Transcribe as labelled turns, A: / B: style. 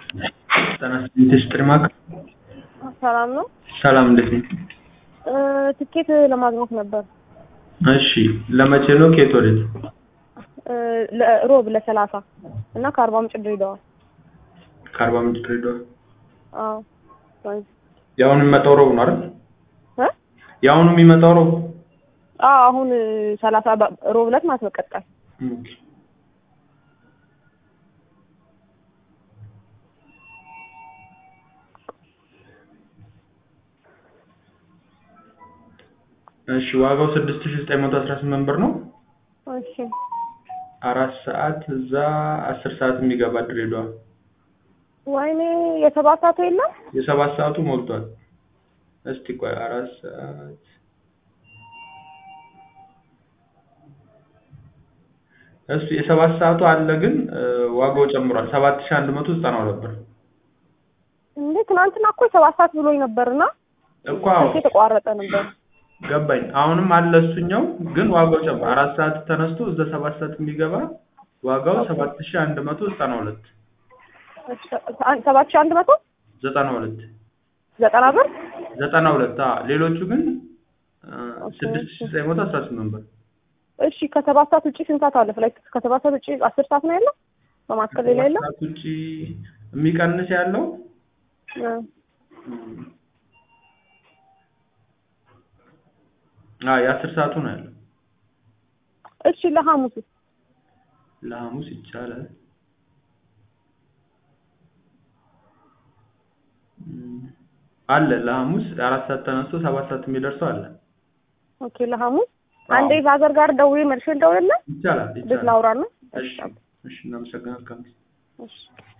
A: ጤና ይስጥልኝ ጥሪማክ
B: ሰላም ነው።
A: ሰላም እንዴት ነህ?
B: እ ትኬት ለማግኘት ነበር።
A: እሺ ለመቼ ነው? ከየት ወዴት?
B: እ ለሮብ ለሰላሳ እና ከአርባ ምንጭ ድሬዳዋ።
A: ከአርባ ምንጭ ድሬዳዋ።
B: አዎ ወንዝ
A: የአሁኑ የሚመጣው ሮብ ነው አይደል?
B: እ
A: የአሁኑ የሚመጣው ሮብ
B: አዎ አሁን ሰላሳ በ- ሮብ ዕለት ማለት ነው። ቀጣይ
A: ኦኬ። እሺ ዋጋው 6918 ብር ነው።
B: እሺ
A: አራት ሰዓት እዛ አስር ሰዓት የሚገባ ድሬዳዋ።
B: ወይኔ የሰባት ሰዓቱ የለም።
A: የሰባት ሰዓቱ ሞልቷል። እስቲ ቆይ አራት ሰዓት እሱ የሰባት ሰዓቱ አለ ግን እ፣ ዋጋው ጨምሯል። 7192 ብር
B: እንዴ ትናንትና እኮ የሰባት ሰዓት ብሎኝ ነበርና
A: እኮ አዎ
B: ስልኬ የተቋረጠ ነበር።
A: ገባኝ። አሁንም አለ እሱኛው ግን ዋጋው ጨምሯል። አራት ሰዓት ተነስቶ እዛ ሰባት ሰዓት የሚገባ ዋጋው 7192
B: እሺ፣ ሰባት ሺህ አንድ መቶ
A: 92
B: ዘጠና ብር
A: 92 አዎ። ሌሎቹ ግን እ፣
B: ኦኬ።
A: 6918 ብር
B: እሺ ከሰባት ሰዓት ውጪ ስንት ሰዓት አለ? ፍላይት ከሰባት ሰዓት ውጪ አስር ሰዓት ነው ያለው። በማካከል ሌላ የለም።
A: ከሰዓት ውጪ የሚቀንስ ያለው
B: እ፣
A: አ የአስር ሰዓቱ ነው ያለው።
B: እሺ ለሐሙስ
A: ለሐሙስ ይቻላል። እም፣ አለ ለሐሙስ አራት ሰዓት ተነስቶ ሰባት ሰዓት የሚደርሰው አለ።
B: ኦኬ ለሐሙስ
A: አዎ።
B: አንዴ ፋዘር ጋር ደውዬ መልሼ ልደውልልህ
A: ይቻላል
B: ልጅ
A: ይቻላል።
B: ላውራና
A: እሺ እሺ እናመሰግናለን።
B: እሺ